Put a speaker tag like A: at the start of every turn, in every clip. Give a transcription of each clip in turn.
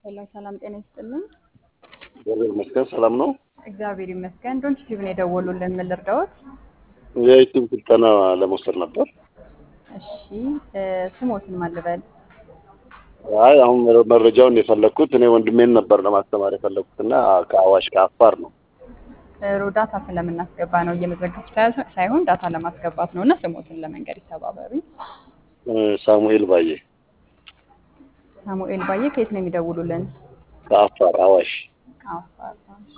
A: ሄሎ ሰላም ጤና ይስጥልን።
B: እግዚአብሔር ይመስገን ሰላም ነው።
A: እግዚአብሔር ይመስገን። ዶንት ቲቪ ነው የደወሉልን። ምን ልርዳዎት?
B: የዩቲዩብ ስልጠና ለመውሰድ ነበር።
A: እሺ እ ስሞትን ማን ልበል?
B: አይ አሁን መረጃውን የፈለግኩት እኔ ወንድሜን ነበር ለማስተማር የፈለግኩት እና ከአዋሽ ከአፋር ነው።
A: ጥሩ ዳታ ስለምናስገባ ነው እየመዘገብኩ ሳይሆን- ሳይሆን ዳታ ለማስገባት ነው እና ስሞትን ለመንገድ ይተባበሩኝ።
B: እ ሳሙኤል ባዬ
A: ሳሙኤል ባዬ ከየት ነው የሚደውሉልን?
B: ከአፋር አዋሽ
A: ከአፋር።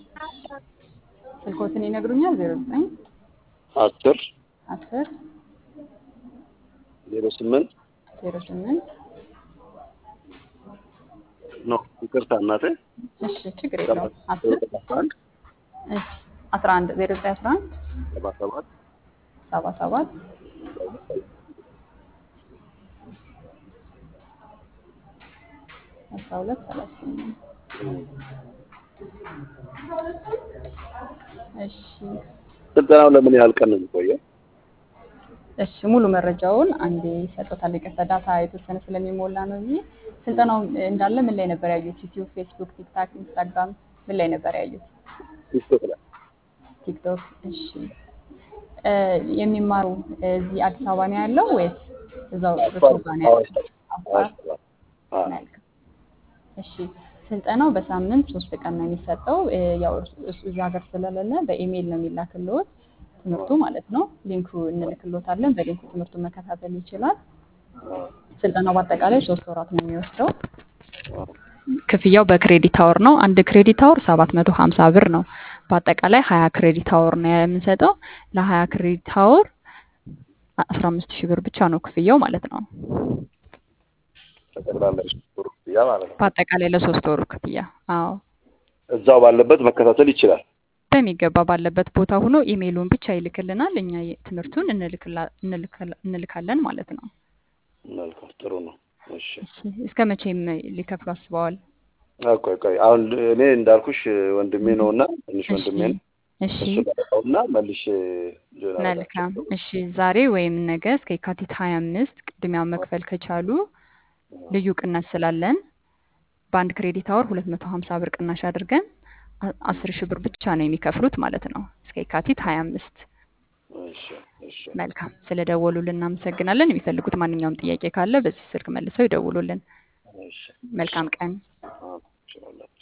A: ስልኮትን ይነግሩኛል? ዜሮ ዘጠኝ
B: አስር
A: አስር
B: ዜሮ ስምንት
A: ዜሮ ስምንት
B: ኖ ይቅርታ እናቴ
A: እሺ ችግር የለውም። አስር
B: አንድ
A: እሺ አስራ አንድ ዜሮ ዘጠኝ አስራ አንድ
B: ሰባ ሰባት
A: ሰባ ሰባት አስራ ሁለት ሰላሳ ስምንት እሺ
B: ስልጠናው ለምን ያህል ቀን ነው የሚቆየው?
A: እሺ ሙሉ መረጃውን አንዴ ይሰጡታል። ይቅርታ ዳታ የተወሰነ ስለሚሞላ ነው እንጂ ስልጠናው እንዳለ ምን ላይ ነበር ያዩት? ዩቲዩብ፣ ፌስቡክ፣ ቲክታክ፣ ኢንስታግራም ምን ላይ ነበር ያዩት?
B: ቲክቶክ ላይ
A: ቲክቶክ። እሺ እ የሚማሩ እዚህ አዲስ አበባ ነው ያለው ወይስ እዛው እርስዎ ጋር ነው
B: አዋሽ
A: ያለው? አፋር።
B: አዋሽ አዎ
A: መልካም። እሺ ስልጠናው በሳምንት ሶስት ቀን ነው የሚሰጠው። እ ያው እርሱ- እሱ እዚህ ሀገር ስለሌለ በኢሜይል ነው የሚላክልዎት ትምህርቱ ማለት ነው። ሊንኩ እንልክልዎታለን። በሊንኩ ትምህርቱን መከታተል ይችላል። ስልጠናው በአጠቃላይ ሶስት ወራት ነው የሚወስደው። ክፍያው በክሬዲት አወር ነው። አንድ ክሬዲት አወር ሰባት መቶ ሀምሳ ብር ነው። በአጠቃላይ ሀያ ክሬዲት አወር ነው የምንሰጠው። ለሀያ ክሬዲት አወር አስራ አምስት ሺህ ብር ብቻ ነው ክፍያው ማለት ነው።
B: ጠቅላላ ሩ ያ ማለት ነው።
A: በአጠቃላይ ለሶስት ወሩ ክፍያ። አዎ
B: እዛው ባለበት መከታተል ይችላል።
A: በሚገባ ባለበት ቦታ ሆኖ ኢሜይሉን ብቻ ይልክልናል። እኛ የ- ትምህርቱን እንልክላ- እንልክላ- እንልካለን ማለት ነው።
B: መልካም ጥሩ ነው። እሺ
A: እሺ፣ እስከ መቼም ሊከፍሉ አስበዋል?
B: አዎ፣ ቆይ ቆይ አሁን እኔ እንዳልኩሽ ወንድሜ ነው እና ትንሽ
A: እሺ
B: ወንድሜ ነው
A: እሺ
B: እሱ ጋር እና መልሼ ጆና
A: መልካም። እሺ ዛሬ ወይም ነገ እስከ የካቲት ሀያ አምስት ቅድሚያ መክፈል ከቻሉ ልዩ ቅናሽ ስላለን በአንድ ክሬዲት አወር ሁለት መቶ ሀምሳ ብር ቅናሽ አድርገን አ- አስር ሺህ ብር ብቻ ነው የሚከፍሉት ማለት ነው እስከ የካቲት ሀያ አምስት
B: እሺ እሺ
A: መልካም ስለ ደወሉልን እናመሰግናለን። የሚፈልጉት ማንኛውም ጥያቄ ካለ በዚህ ስልክ መልሰው ይደውሉልን።
B: እሺ
A: መልካም ቀን።
B: አዎ፣ እችላለሁ።